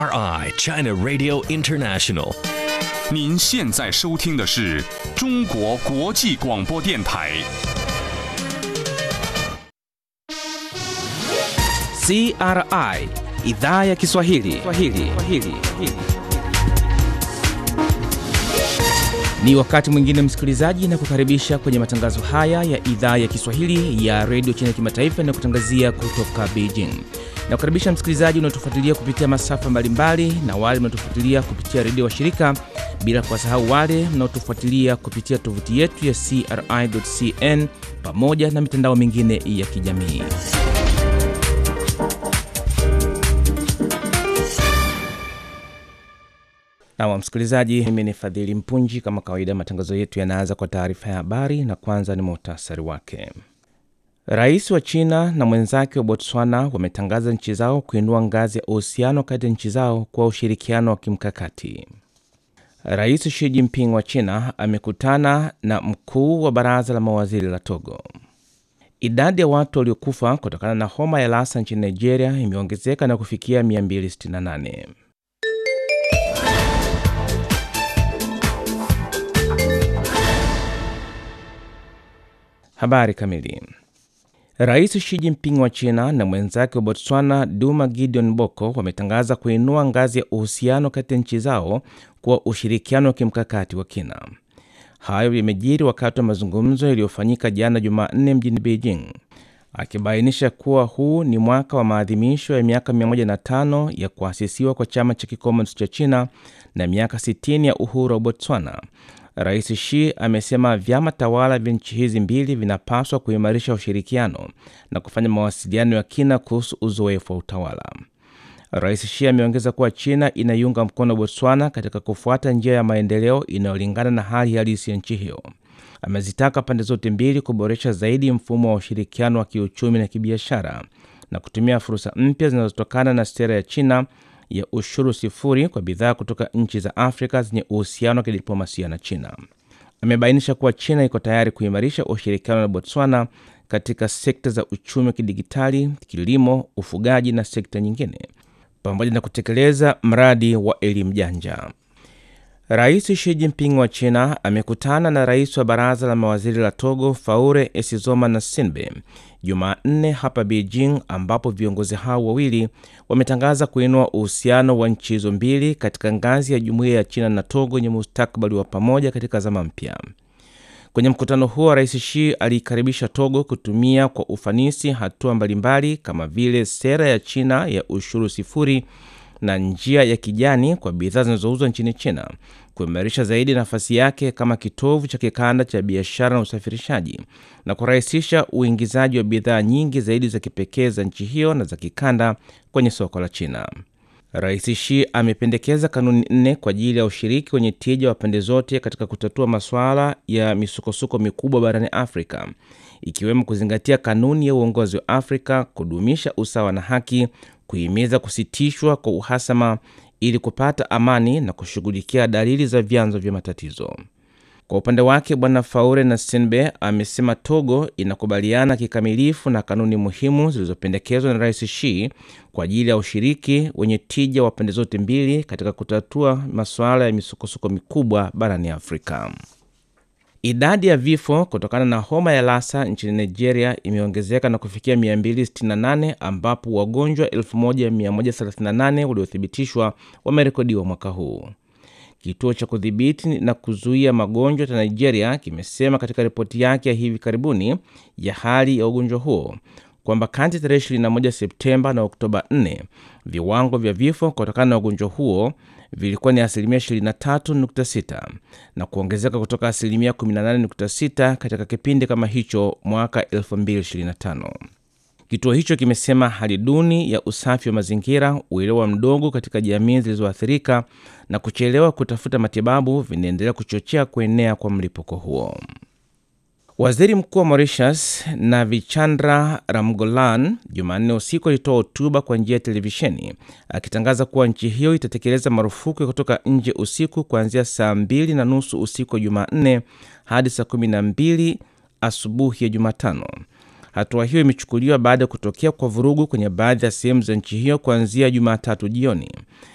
RI China Radio International. 您现在收听的是中国国际广播电台。 CRI idhaa ya Kiswahili. Kiswahili. Kiswahili. Ni wakati mwingine msikilizaji, na kukaribisha kwenye matangazo haya ya idhaa ya Kiswahili ya redio China Kimataifa na kutangazia kutoka Beijing. Na kukaribisha msikilizaji unaotufuatilia kupitia masafa mbalimbali na wale mnaotufuatilia kupitia redio wa shirika, bila kuwasahau wale mnaotufuatilia kupitia tovuti yetu ya CRI.cn pamoja na mitandao mingine ya kijamii. Naam msikilizaji, mimi ni Fadhili Mpunji. Kama kawaida, matangazo yetu yanaanza kwa taarifa ya habari na kwanza ni muhtasari wake. Rais wa China na mwenzake wa Botswana wametangaza nchi zao kuinua ngazi ya uhusiano kati ya nchi zao kwa ushirikiano wa kimkakati. Rais Xi Jinping wa China amekutana na mkuu wa baraza la mawaziri la Togo. Idadi ya watu waliokufa kutokana na homa ya Lassa nchini Nigeria imeongezeka na kufikia 268. Habari kamili. Rais Xi Jinping wa China na mwenzake wa Botswana Duma Gideon Boko wametangaza kuinua ngazi ya uhusiano kati ya nchi zao kwa ushirikiano wa kimkakati wa kina. Hayo yamejiri wakati wa mazungumzo yaliyofanyika jana Jumanne mjini Beijing, akibainisha kuwa huu ni mwaka wa maadhimisho ya miaka 105 ya kuasisiwa kwa chama cha kikomunisti cha China na miaka 60 ya uhuru wa Botswana. Rais Xi amesema vyama tawala vya nchi hizi mbili vinapaswa kuimarisha ushirikiano na kufanya mawasiliano ya kina kuhusu uzoefu wa utawala. Rais Xi ameongeza kuwa China inaiunga mkono Botswana katika kufuata njia ya maendeleo inayolingana na hali halisi ya nchi hiyo. Amezitaka pande zote mbili kuboresha zaidi mfumo wa ushirikiano wa kiuchumi na kibiashara na kutumia fursa mpya zinazotokana na sera ya China ya ushuru sifuri kwa bidhaa kutoka nchi za Afrika zenye uhusiano wa kidiplomasia na China. Amebainisha kuwa China iko tayari kuimarisha ushirikiano na Botswana katika sekta za uchumi wa kidigitali, kilimo, ufugaji na sekta nyingine, pamoja na kutekeleza mradi wa elimu janja. Rais Xi Jinping wa China amekutana na rais wa baraza la mawaziri la Togo Faure Esizoma na Sinbe Jumanne hapa Beijing, ambapo viongozi hao wawili wametangaza kuinua uhusiano wa nchi hizo mbili katika ngazi ya jumuiya ya China na Togo yenye mustakabali wa pamoja katika zama mpya. Kwenye mkutano huo, Rais Xi aliikaribisha Togo kutumia kwa ufanisi hatua mbalimbali kama vile sera ya China ya ushuru sifuri na njia ya kijani kwa bidhaa zinazouzwa nchini China, kuimarisha zaidi nafasi yake kama kitovu cha kikanda cha biashara na usafirishaji na kurahisisha uingizaji wa bidhaa nyingi zaidi za kipekee za nchi hiyo na za kikanda kwenye soko la China. Rais Xi amependekeza kanuni nne kwa ajili ya ushiriki wenye tija wa pande zote katika kutatua masuala ya misukosuko mikubwa barani Afrika, ikiwemo kuzingatia kanuni ya uongozi wa Afrika, kudumisha usawa na haki, kuhimiza kusitishwa kwa uhasama ili kupata amani na kushughulikia dalili za vyanzo vya matatizo. Kwa upande wake, Bwana Faure na Sinbe amesema Togo inakubaliana kikamilifu na kanuni muhimu zilizopendekezwa na Rais Xi kwa ajili ya ushiriki wenye tija wa pande zote mbili katika kutatua masuala ya misukosuko mikubwa barani Afrika. Idadi ya vifo kutokana na homa ya Lassa nchini Nigeria imeongezeka na kufikia 268 ambapo wagonjwa 1138 waliothibitishwa wamerekodiwa mwaka huu. Kituo cha kudhibiti na kuzuia magonjwa cha Nigeria kimesema katika ripoti yake ya hivi karibuni ya hali ya ugonjwa huo kwamba kati ya tarehe 21 Septemba na Oktoba 4 viwango vya vifo kutokana na ugonjwa huo vilikuwa ni asilimia 23.6 na kuongezeka kutoka asilimia 18.6 katika kipindi kama hicho mwaka 2025. Kituo hicho kimesema hali duni ya usafi wa mazingira, uelewa mdogo katika jamii zilizoathirika na kuchelewa kutafuta matibabu vinaendelea kuchochea kuenea kwa mlipuko huo. Waziri Mkuu wa Mauritius Navichandra Ramgolan Jumanne usiku alitoa hotuba kwa njia ya televisheni akitangaza kuwa nchi hiyo itatekeleza marufuku ya kutoka nje usiku kuanzia saa mbili na nusu usiku wa Jumanne hadi saa kumi na mbili asubuhi ya Jumatano. Hatua hiyo imechukuliwa baada ya kutokea kwa vurugu kwenye baadhi ya sehemu za nchi hiyo kuanzia Jumatatu jioni